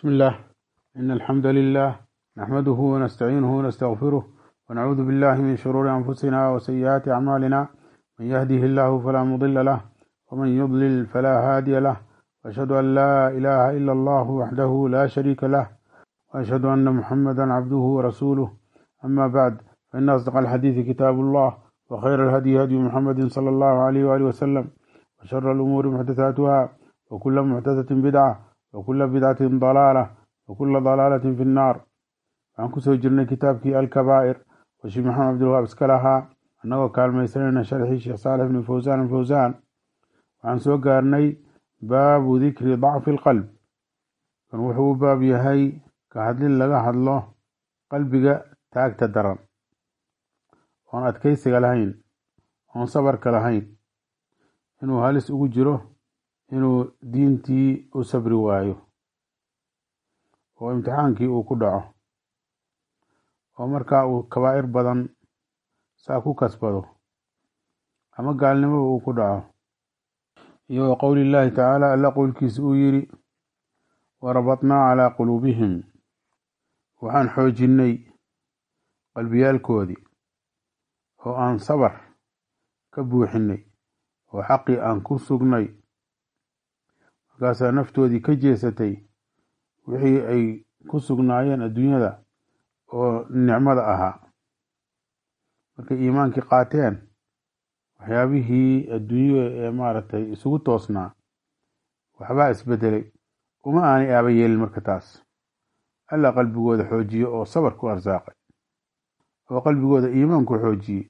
بسم الله إن الحمد لله نحمده ونستعينه ونستغفره ونعوذ بالله من شرور أنفسنا وسيئات أعمالنا من يهده الله فلا مضل له ومن يضلل فلا هادي له وأشهد أن لا إله إلا الله وحده لا شريك له وأشهد أن محمدا عبده ورسوله أما بعد فإن أصدق الحديث كتاب الله وخير الهدي هدي محمد صلى الله عليه وآله وسلم وشر الأمور محدثاتها وكل محدثة بدعة وكل بدعة ضلالة وكل ضلالة في النار waxaan kusoo jirnay kitaabkii alkabaa'ir oo sheekh maxamed cabdilwahaab iska lahaa annagoo kaalmaysanayna sharxii sheekh saalix bni fawsaan alfawsaan waxaan soo gaarnay baabu dikri dacfi alqalb kan wuxuu u baab yahay ka hadlin laga hadlo qalbiga taagta daran oon adkaysiga lahayn oon sabarka lahayn inuu halis ugu jiro inuu diintii u sabri waayo oo imtixaankii uu ku dhaco oo markaa uu kabaa'ir badan saa ku kasbado ama gaalnimoba uu ku dhaco iyo wa qowli llaahi tacaala alla qowlkiisa uu yidhi warabatnaa calaa quluubihim waxaan xoojinnay qalbiyaalkoodii oo aan sabar ka buuxinnay oo xaqii aan ku sugnay markaasaa naftoodii ka jeesatay wixii ay ku sugnaayeen adduunyada oo nicmada ahaa markay iimaankii qaateen waxyaabihii adduunya ee maaragtay isugu toosnaa waxbaa isbedelay uma aanay aaba yeelin marka taas alla qalbigooda xoojiye oo sabar ku arsaaqay oo qalbigooda iimaanku xoojiyey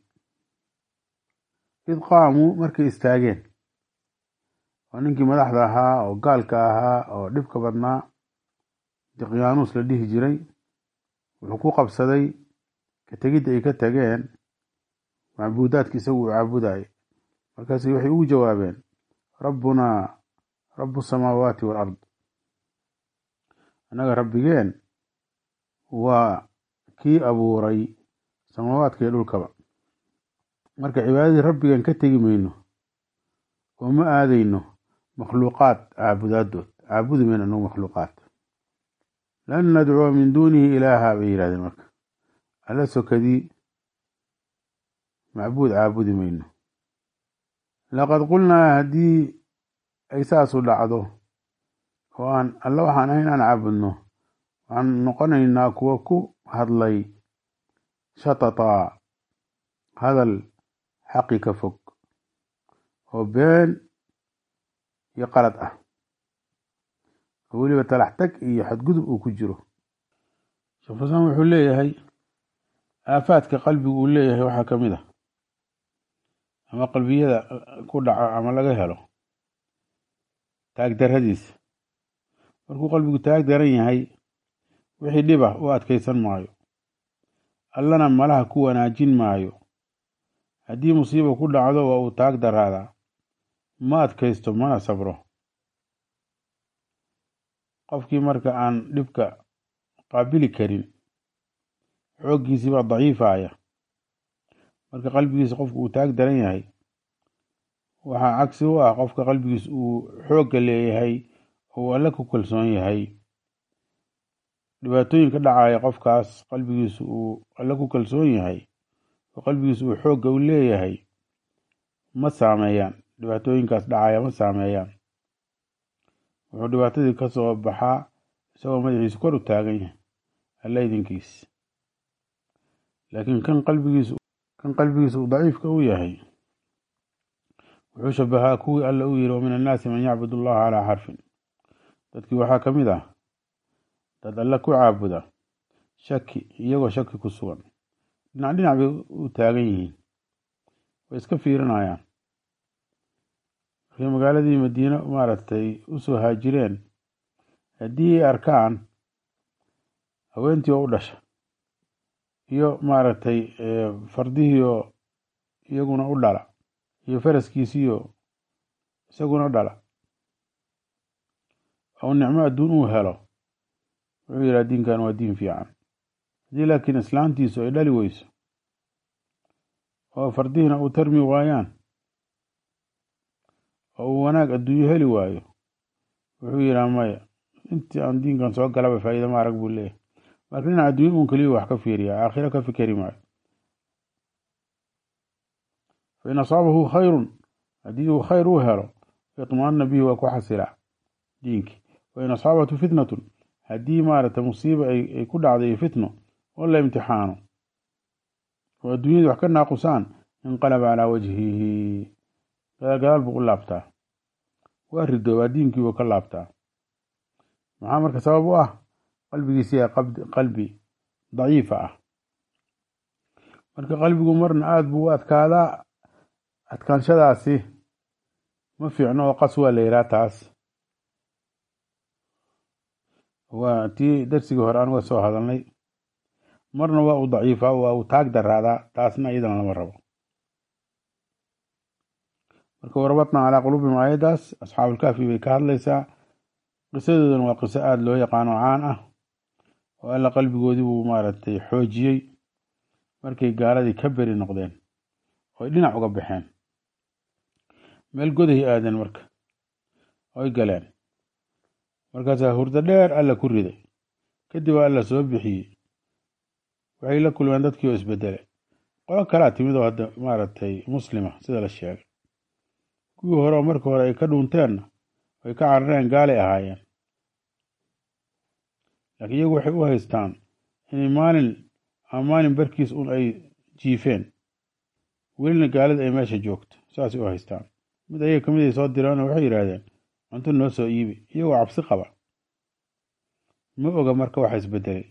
id qaamuu markay istaageen oo ninkii madaxda ahaa oo gaalka ahaa oo dhibka badnaa diqyaanuus la dhihi jiray wuxuu ku qabsaday ka tegidda ay ka tageen macbuudaadki isagu uu caabudayay markaas waxay ugu jawaabeen rabbunaa rabu samaawaati walard annaga rabbigeen waa kii abuuray samaawaadka iyo dhulkaba marka cibaadadii rabbigeen ka tegi mayno oo ma aadayno makhluuqaad caabudaadood caabudi mayno annagu makhluuqaad lan nadcuwa min duunihi ilaaha bay yidhahdeen marka alla sokadii macbuud caabudi mayno laqad qulnaa haddii ay saasu dhacdo oo aan alla waxaan ahayn aan caabudno waxaan noqonaynaa kuwa ku hadlay shatataa hadal xaqi ka fog oo been iyo qalad ah oo weliba talax tag iyo xadgudub uu ku jiro sheekh fasaan wuxuu leeyahay aafaadka qalbigu uu leeyahay waxaa ka mid ah ama qalbiyada ku dhaco ama laga helo taagdarradiisa markuu qalbigu taag daran yahay wixii dhiba u adkaysan maayo allana malaha ku wanaajin maayo haddii musiiba ku dhacdo waa uu taag daraadaa ma adkaysto mana sabro qofkii marka aan dhibka qaabili karin xooggiisii baa daciifaya marka qalbigiisa qofku uu taag daran yahay waxaa cagsi u ah qofka qalbigiisa uu xoogga leeyahay oo alle ku kalsoon yahay dhibaatooyin ka dhacaya qofkaas qalbigiisa uu alle ku kalsoon yahay oo qalbigiisa uu xoogga u leeyahay ma saameeyaan dhibaatooyinkaas dhacaya ma saameeyaan wuxuu dhibaatadii ka soo baxaa isagoo madaxiisu kor u taagan yahay alla idinkiis laakiin kan qalbigiisu kan qalbigiisa uu daciifka u yahay wuxuu shabahaa kuwii alla u yiri wa min annaasi man yacbud allaha calaa xarfin dadkii waxaa ka mid ah dad alle ku caabuda shaki iyagoo shaki ku sugan dhinac dhinac bay u taagan yihiin way iska fiirinayaan markay magaaladii madiine maaragtay usoo haajireen haddii ay arkaan haweentii oo u dhasha iyo maaragtay fardihiioo iyaguna u dhala iyo faraskiisiiyo isaguna dhala ou nicmo adduun uu helo wuxuu yidhaha diinkan waa diin fiican haddii laakiin islaantiisu ay dhali weyso oo fardihiina uu tarmi waayaan oo uu wanaag adduunyo heli waayo wuxuu yidhaha maya intii aan diinkan soo galaba faa'iida ma arag buu leeyahay marka dhinaca adduunya uun keliya wax ka fiiriya aakhiro ka fikeri maayo fain asaabahu khayrun haddii uu khayr u helo itmaana bihi waa ku xasilaa diinkii wain asaabatu fitnatun haddii maaragtay musiiba ay ku dhacday fitno oo la imtixaano oo adduunyada wax ka naaqusaan inqalaba calaa wajhihi gadaal gadaal buu u laabtaa waa ridoobaa diinkii buu ka laabtaa maxaa marka sabab u ah qalbigiisiya qalbi daciifa ah marka qalbigu marna aada buu u adkaadaa adkaanshadaasi ma fiicno oo qas waa la yihaa taas waa tii darsigii hore aan uga soo hadalnay marna waa uu daciifa waa uu taag daraadaa taasna iyadana lama rabo marka warabatna calaa quluubihim aayaddaas asxaabulkaafi bay ka hadlaysaa qisadoodana waa qiso aada loo yaqaano caan ah oo alla qalbigoodii buu maaragtay xoojiyey markay gaaladii ka beri noqdeen oy dhinac uga baxeen meel godahay aadeen marka oy galeen markaasaa hurdo dheer alla ku riday kadib alla soo bixiyey waxay la kulmeen dadkii oo isbedelay qolo kalaa timid oo hadda maaragtay muslima sida la sheegay kuwii hore oo markii hore ay ka dhuunteenna ay ka carareen gaalay ahaayeen laakiin iyagu waxay u haystaan inay maalin ama maalin barkiis un ay jiifeen welina gaalada ay meesha joogto saasay u haystaan mid ayaga kamid ay soo direenoo waxay yidhaahdeen cunto noo soo iibi iyagoo cabsi qaba ma oga marka waxa isbedelay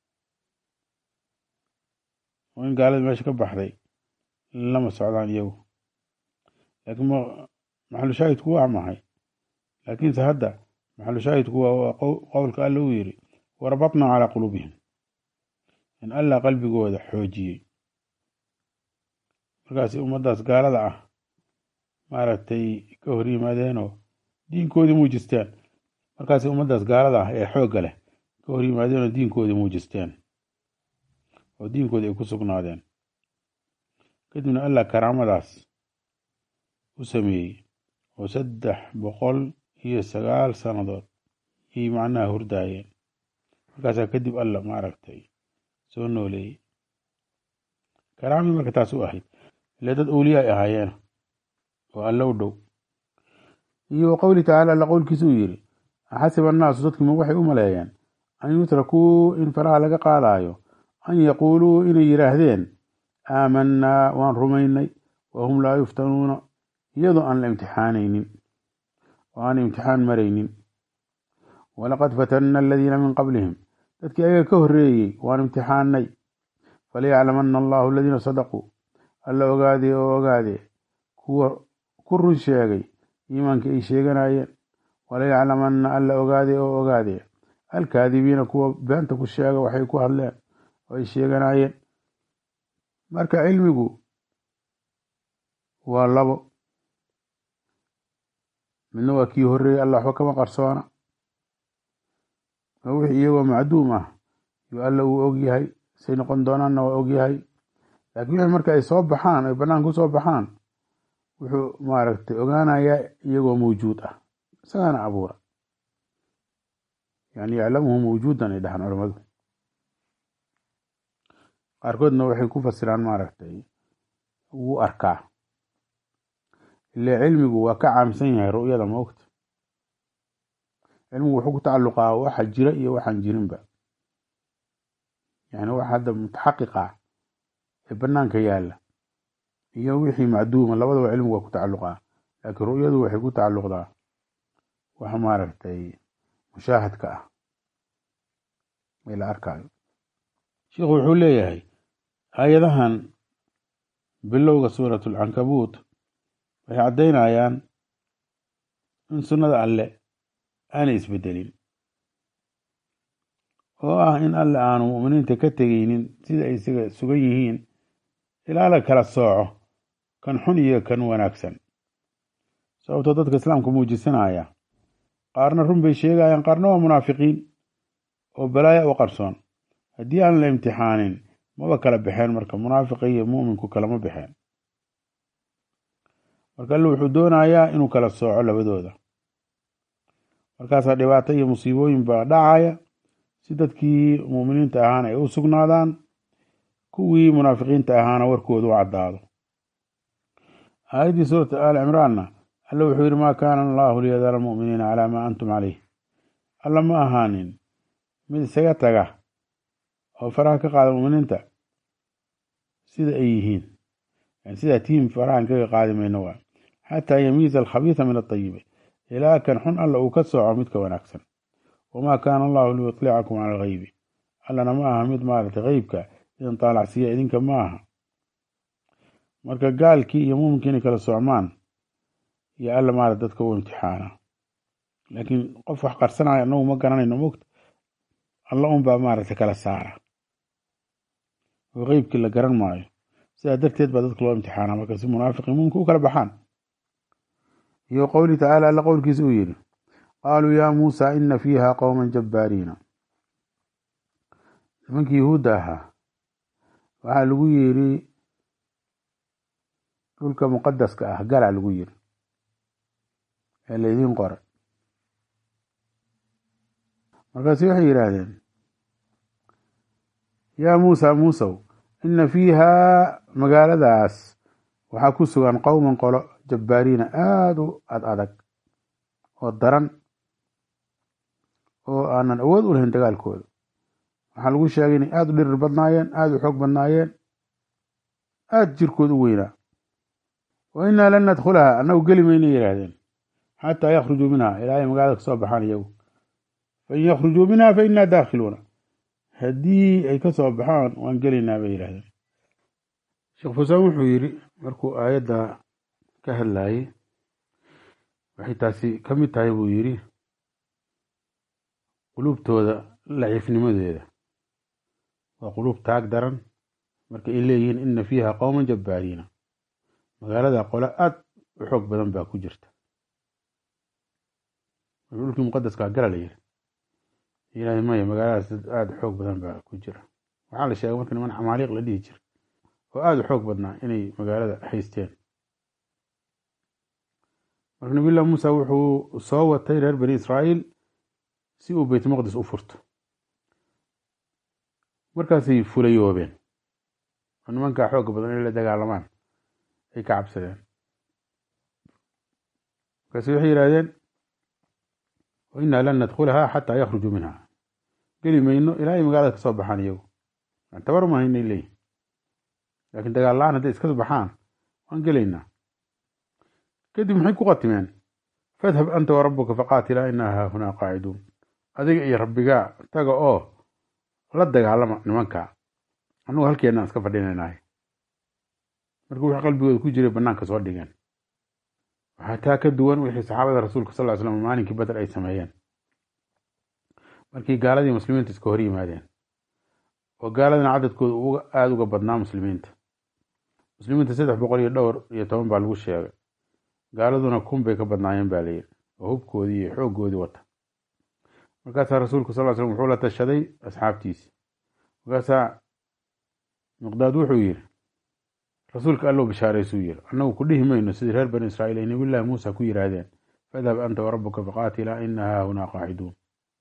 oo in gaalada meesha ka baxday lama socdaan iyagu laakiin maxalu shaahidku waa maxay laakiinse hadda maxalu shaahidku waa qowlka alla uu yidhi warabatnaa calaa quluubihim in allah qalbigooda xoojiyey markaasi ummaddaas gaalada ah maaragtay ka hor yimaadeenoo diinkoodii muujisteen markaasi ummaddaas gaalada ah ee xoogga leh ka hor yimaadeenoo diinkoodii muujisteen oo diinkoodii ay ku sugnaadeen kadibna allah karaamadaas u sameeyey oo saddex boqol iyo sagaal sannadood ayay macnaha hurdaayeen markaasaa kadib alla maaragtay soo nooleeyey karaamii marka taas u ahayd ile dad owliya ay ahaayeen oo alla u dhow iyo wa qowli tacaala alla qowlkiisa uu yidhi axasiba annaasu dadkiima waxay u maleeyeen an yutrakuu in faraha laga qaadaayo an yaquuluu inay yidhaahdeen aamanaa waan rumaynay wahum laa yuftanuuna iyadoo aan la imtixaanaynin oo aan imtixaan maraynin walaqad fatanna aladiina min qablihim dadkii ayaga ka horreeyey waan imtixaanay falayaclamanna allahu aladiina sadaquu alla ogaadee oo ogaadee kuwa ku run sheegay iimaanka ay sheeganayeen walayaclamanna alla ogaadee oo ogaadee alkaadibiina kuwa beenta ku sheega waxay ku hadleen oo ay sheeganayeen marka cilmigu waa labo midna waa kii horreeyey alla waxba kama qarsoona oo wixii iyagoo macduum ah yuu alla uu ogyahay say noqon doonaanna waa ogyahay laakiin wixii marka ay soo baxaan ay banaanka usoo baxaan wuxuu maaragtay ogaanayaa iyagoo mawjuud ah isagaana abuura yani yaclamuhu mawjuudan ay dhahaan culamadu qaarkoodna waxay ku fasiraan maaragtay wuu arkaa ile cilmigu waa ka caamsan yahay ru'yada maogta cilmigu wuxuu ku tacalluqaa waxa jira iyo waxaan jirinba yani waxa hadda mutaxaqiqa ee banaanka yaalla iyo wixii macduuma labadaba cilmigu waa ku tacalluqaa laakiin ru'yadu waxay ku tacalluqdaa wax maaragtay mushaahadka ah ee la arkaayo sheikhu wuxuu leeyahay aayadahan bilowga suurat alcankabuut waxay caddaynayaan in sunnada alle aanay isbedelin oo ah in alle aanu mu'miniinta ka tegeynin sida ay isaga sugan yihiin ilaa la kala sooco kan xun iyo kan wanaagsan sababtoo dadka islaamka muujisanaya qaarna run bay sheegayaan qaarna waa munaafiqiin oo balaaya u qarsoon haddii aan la imtixaanin maba kala baxeen marka munaafiqa iyo mu'minku kalama baxeen marka alle wuxuu doonayaa inuu kala sooco labadooda markaasaa dhibaato iyo musiibooyin baa dhacaya si dadkii muuminiinta ahaana ay u sugnaadaan kuwii munaafiqiinta ahaana warkooda u caddaado aayaddii suurata aali cimraanna alla wuxuu yidhi maa kaana allahu liyadara almu'miniina calaa maa antum caleyh alla ma ahaanin mid isaga taga oo faraha ka qaada mu'miniinta sida ay yihiin sidaa tiim farahan kaga qaadi mayno waa xataa yamiiza alkhabiisa min atayibi ilaa kan xun alla uu ka sooco midka wanaagsan wamaa kaana allahu liyutlicakum cala alghaybi allana ma aha mid maaragtay qeybka idin taalacsiiya idinka ma aha marka gaalkii iyo muuminkii inay kala socmaan iyo alla maarata dadka u imtixaana laakiin qof wax qarsanaya anagu ma garanayno mogta alla unbaa maaragtay kala saara oo qeybkii la garan maayo sidaa darteed baa dadka loo imtixaana marka si munaafiqii muumka u kala baxaan iyo qowlihi tacaala alla qowlkiisa uu yidhi qaaluu yaa muusa ina fiiha qowman jabbaariina nimankii yuhuudda ahaa waxaa lagu yidhi dhulka muqadaska ah galaa lagu yidhi ee laydiin qoray markaasu waxay yidhaahdeen yaa muusa muusow ina fiihaa magaaladaas waxaa ku sugan qowman qolo jabbaariina aada u ad adag oo daran oo aanan awood u lahayn dagaalkooda waxaa lagu sheegay inay aada u dhirir badnaayeen aada u xoog badnaayeen aada jirkooda u weynaa wa innaa lan nadkhulaha annagu geli maynay yidhaahdeen xataa yakhrujuu minha ilaa ay magaalada kasoo baxaan iyagu fain yakhrujuu minha fa innaa daakhiluuna haddii ay ka soo baxaan waan gelaynaa bay yidhahdeen sheekh fusaan wuxuu yidhi markuu aayadda ka hadlayey waxay taasi ka mid tahay buu yidhi quluubtooda laciifnimadeeda waa quluub taag daran marka ay leeyihiin ina fiiha qowman jabbaariina magaalada qole aad u xoog badan baa ku jirta dhulkii muqadaskaa gala la yiri ilaahay maya magaaladaas dad aada u xoog badan baa ku jira waxaa la sheegay marka niman xamaaliiq la dhihi jira oo aada u xoog badnaa inay magaalada haysteen marka nabiyullah muusa wuxuu soo watay reer bani israa'iil si uu beyt maqdis u furto markaasay fulayoobeen oo nimankaa xooga badan inay la dagaalamaan ay ka cabsadeen markaasi waxay yidhahdeen wa innaa lan nadkhulahaa xataa yakhrujuu minha geli mayno ilaa ay magaalada kasoo baxaan iyagu tabar uma haynay leeyihin laakiin dagaal la-aan hadday iska baxaan waan gelaynaa kadib maxay ku qatimeen fadhab anta wa rabbuka faqaatilaa inaa haahunaa qaaciduun adiga iyo rabbigaa taga oo la dagaalama nimankaa annugu halkeenaan iska fadhinaynahay marka wixii qalbigooda ku jiray bannaanka soo dhigeen waxaa taa ka duwan wixii saxaabada rasuulka sal ly slam maalinkii badar ay sameeyeen markii gaaladii muslimiinta iska hor yimaadeen oo gaaladina cadadkooda aada uga badnaa muslimiinta muslimiinta saddex boqol iyo dhowr iyo toban baa lagu sheegay gaaladuna kun bay ka badnaayeen baa layidhi oo hubkoodii iyo xooggoodii wata markaasaa rasuulku sal slam wuxuu la tashaday asxaabtiisi markaasaa miqdaad wuxuu yidhi rasuulka allow bishaaraysuu yidhi annagu ku dhihi mayno sidii reer bani israa'iil ay nabiyullaahi muusa ku yidhaahdeen fadhab anta warabbuka faqaatilaa ina haahunaa qaaciduun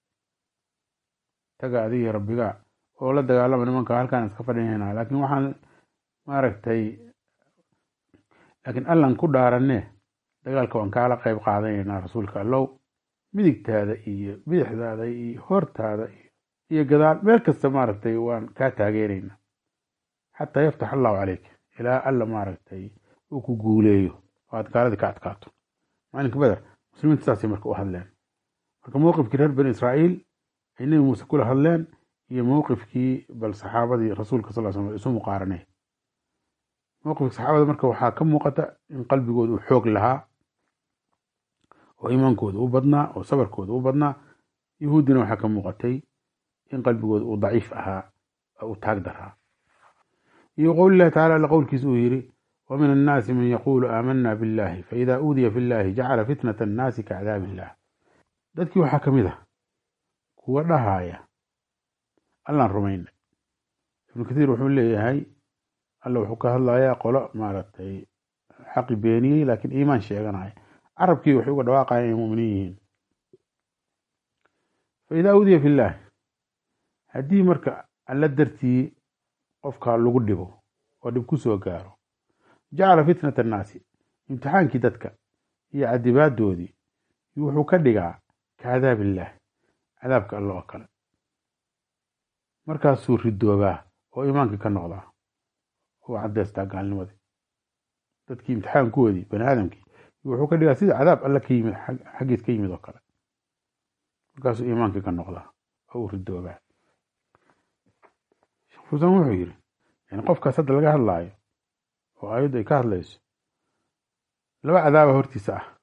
taga adiga rabbiga oo la dagaalama nimanka halkaan iska fadhinayna laakiin waxaan maaragtay laakiin allan ku dhaaranne dagaalka waan kaala qayb qaadanaynaa rasuulka allow midigtaada iyo bidixdaada iyo hortaada iyo gadaal meel kasta maaragtay waan kaa taageeraynaa xataa yaftax allahu caleyk ilaa alla maaragtay uu ku guuleeyo oo aad gaaladii ka adkaato maalinka beder muslimiinta saasay marka u hadleen marka mowqifkii reer bani israa'iil ay nebi muuse kula hadleen iyo mowqifkii bal saxaabadii rasuulka sal slam isu muqaaranay mowqifka saxaabada marka waxaa ka muuqata in qalbigooda uu xoog lahaa oo iimaankooda u badnaa oo sabarkooda u badnaa yahuuddina waxaa ka muuqatay in qalbigooda uu daciif ahaa oo uu taag daraa iyo qowl illahi tacala alla qowlkiisa uu yidhi wa min annaasi man yaquulu aamanna billahi faida uudiya fi llahi jacala fitnata annaasi kacdaabi illah dadkii waxaa ka mid ah kuwa dhahaaya allaan rumayna ibnu kathiir wuxuu leeyahay alla wuxuu ka hadlayaa qolo maaragtay xaqi beeniyey laakiin iimaan sheeganaya carabkii waxay uga dhawaaqayan inay muminiin yihiin fa idaa udiya fi llaah haddii marka alla dartii qofka lagu dhibo oo dhib ku soo gaaro jacala fitnata annaasi imtixaankii dadka iyo cadibaadoodii wuxuu ka dhigaa ka cadaab illaah cadaabka alla oo kale markaasuu ridoobaa oo imaankii ka noqdaa oo caddeystaa gaalnimadii dadkii imtixaankoodii bani aadamkii wuxuu ka dhigaa sida cadaab alla ka yimid xaggiis ka yimid oo kale markaasuu iimaankii ka noqdaa oo uu ridoobaa sheekh fuusaan wuxuu yidhi yani qofkaas hadda laga hadlaayo oo aayaddu ay ka hadlayso laba cadaaba hortiisa ah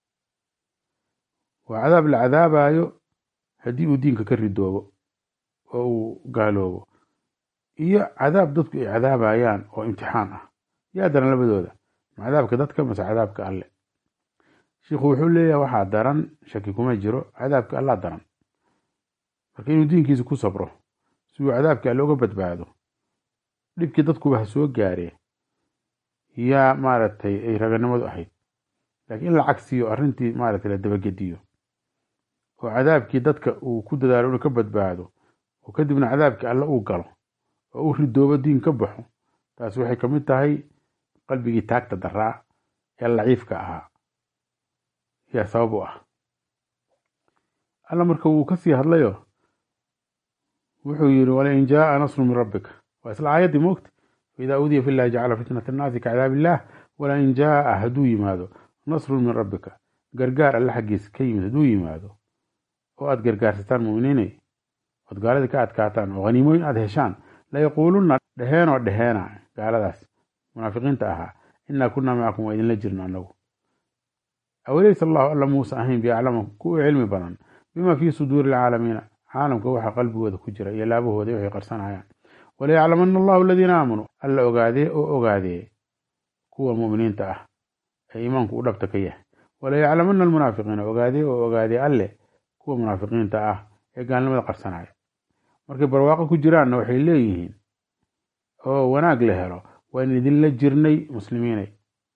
waa cadaab la cadaabayo haddii uu diinka ka ridoobo oo uu gaaloobo iyo cadaab dadku ay cadaabayaan oo imtixaan ah yaa daran labadooda ma cadaabka dadka mase cadaabka alle shiikhu wuxuu leeyahay waxaa daran shaki kuma jiro cadaabka allaa daran marka inuu diinkiisa ku sabro si uu cadaabka alle uga badbaado dhibkii dadkuba ha soo gaaree yaa maaragtay ay raganimadu ahayd laakiin in la cagsiyo arrintii maaragtay la dabagediyo oo cadaabkii dadka uu ku dadaalo inuu ka badbaado oo kadibna cadaabkii alle uu galo oo uu ridoobo diin ka baxo taasi waxay ka mid tahay qalbigii taagta daraa ee laciifka ahaa yaa sabab u ah alla marka wuu kasii hadlayo wuxuu yidhi walain jaaa nasru min rabbika waa isla aayaddii moogta faidaa udiya fi llahi jacala fitnat annaasi ka cadaab illaah walain jaaa hadduu yimaado nasrun min rabbika gargaar alle xaggiisa ka yimid hadduu yimaado oo aad gargaarsataan muminiinay ood gaaladii ka adkaataan oo haniimooyin aad heshaan layaquulunna dheheenoo dheheena gaaladaas munaafiqiinta ahaa innaa kunnaa macakum waa idinla jirno annagu awaleysa allahu alla muuse ahayn biaclama kuwa cilmi badan bima fii suduuri alcaalamiina caalamka waxa qalbigooda ku jira iyo laabahooda waxay qarsanayaan walayaclamana allahu aladiina aamanuu alla ogaadee oo ogaadee kuwa mu'miniinta ah ee iimaanku u dhabta ka yahay walayaclamana almunaafiqiina ogaadee oo ogaadee alle kuwa munaafiqiinta ah ee gaalnimada qarsanaya markay barwaaqo ku jiraanna waxay leeyihiin oo wanaag la helo waan idinla jirnay muslimiinay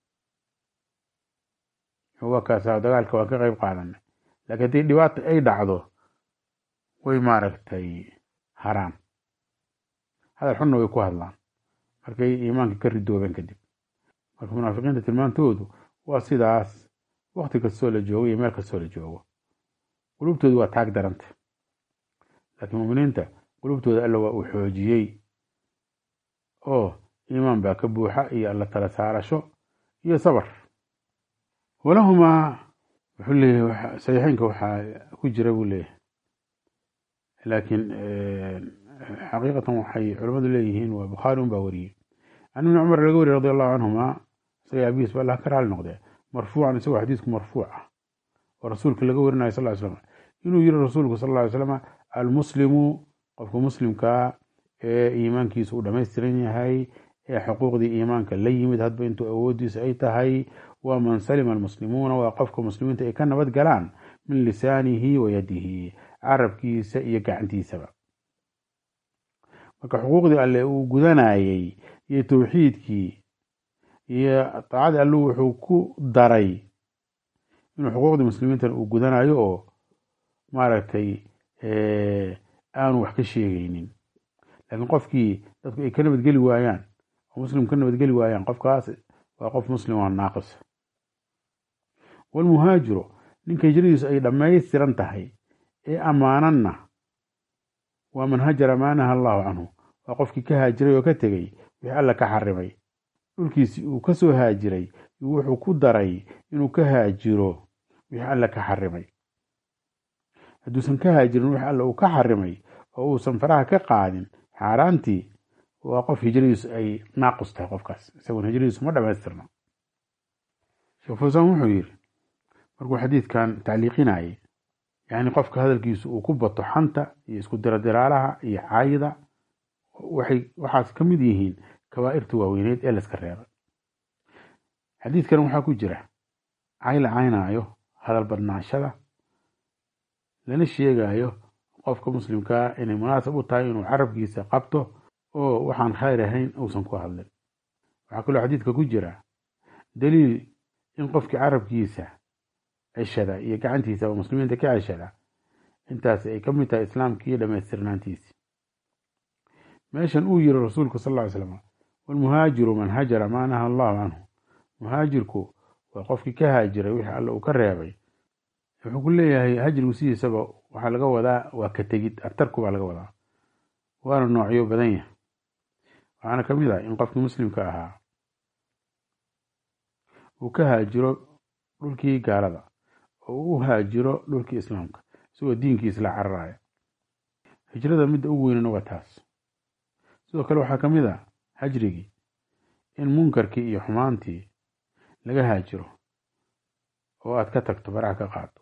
waa kaasa dagaalka waan ka qayb qaadanay laakiin haddii dhibaata ay dhacdo way maaragtay haraan hadal xunna way ku hadlaan markay iimaanka ka ridoobeen kadib marka munaafiqiinta tilmaantoodu waa sidaas wakti kastoo la joogo iyo meel kastoo la joogo qulubtoodu waa taag daranta laakiin muminiinta qulubtooda alla waa uu xoojiyey oo iimaan baa ka buuxa iyo alla tala saarasho iyo sabar walahumaa wuxuu leeyahay saxiixeynka waxaa ku jira buu leeyahay laakiin xaqiiqatan waxay culimmadu leeyihiin waa bukhaari un baa wariyey can ibni cumar laga wariye radi allahu canhuma isaga abiis ba allah ka raali noqdee marfuucan isagoo xadiisku marfuuc ah oo rasuulka laga warinayo sal ly slam inuu yiri rasuulku sal ly slam almuslimu qofka muslimkaa ee iimaankiisu uu dhammaystiran yahay ee xuquuqdii iimaanka la yimid hadba intuu awoodiisa ay tahay waa man salima almuslimuuna waa qofka muslimiinta ay ka nabad galaan min lisaanihi wa yadihi carabkiisa iyo gacantiisaba marka xuquuqdii alle uu gudanayey iyo towxiidkii iyo taacadii allu wuxuu ku daray inuu xuquuqdii muslimiintan uu gudanayo oo maaragtay aanu wax ka sheegaynin laakiin qofkii dadku ay ka nabadgeli waayaan oo muslim ka nabadgeli waayaan qofkaas waa qof muslim oo naaqis walmuhaajiru ninka hijradiisu ay dhammaystiran tahay ee ammaananna waa man hajara maa naha allahu canhu waa qofkii ka haajiray oo ka tegey wixii alla ka xarimay dhulkiisi uu ka soo haajiray wuxuu ku daray inuu ka haajiro wixii alla ka xarimay hadduusan ka haajirin wixii alla uu ka xarimay oo uusan faraha ka qaadin xaaraantii waa qof hijradiisu ay naaqus tahay qofkaas isagoon hijradiisu ma dhammaystirno sheekh fuusaan wuxuu yidhi markuu xadiidkan tacliiqinayay yacni qofka hadalkiisu uu ku bato xanta iyo isku diradiraalaha iyo caayida waxay waxaas ka mid yihiin kabaa'irta waaweyneed ee layska reebay xadiidkan waxaa ku jira cay la caynaayo hadal badnaashada lana sheegayo qofka muslimkaa inay munaasab u tahay inuu carabkiisa qabto oo waxaan khayr ahayn uusan ku hadlin waxaa kaloo xadiidka ku jira daliil in qofkii carabkiisa ceshada iyo gacantiisa oo muslimiinta ka ceshada intaas ay ka mid tahay islaamkii dhammaystirnaantiisii meeshan uu yiri rasuulku sal ll ly slam walmuhaajiru man hajara maa naha allahu canhu muhaajirku waa qofkii ka haajiray wixii alle uu ka reebay wuxuu ku leeyahay hajrigu sidiisaba waxaa laga wadaa waa ka tegid artarku baa laga wadaa waana noocyo badan yahay waxaana ka mid ah in qofkii muslimka ahaa uu ka haajiro dhulkii gaalada oo uu u haajiro dhulkii islaamka isagoo diinkiis la cararaya hijrada midda ugu weynana waa taas sidoo kale waxaa ka mid ah hajrigii in munkarkii iyo xumaantii laga haajiro oo aad ka tagto baraha ka qaado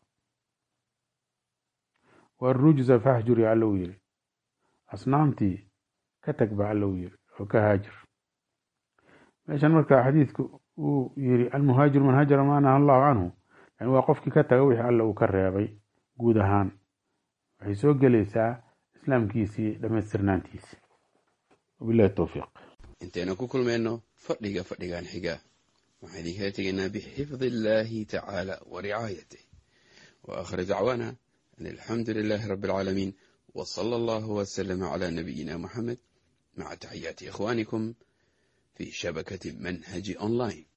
warujza faxjur ya alla uu yiri asnaamtii ka tag ba alla uu yiri oo ka haajir meeshan marka xadiidku uu yiri almuhaajiru man hajara maa naha allahu canhu yani waa qofkii ka taga wixii alla uu ka reebay guud ahaan waxay soo gelaysaa islaamkiisii dhammaystirnaantiisii wabilahi towfiiq intaynu ku kulmayno fadhiga fadhigan xiga waxaan idinkala tegaynaa bixifdi illaahi tacaala wa ricaayatih wa aakhir dacwaana an alxamdu lilaahi rabbi alcaalamiin wa sala allahu wasalama calaa nabiyina muxamed maca taxiyaati ikhwaanikum fi shabakati manhaji online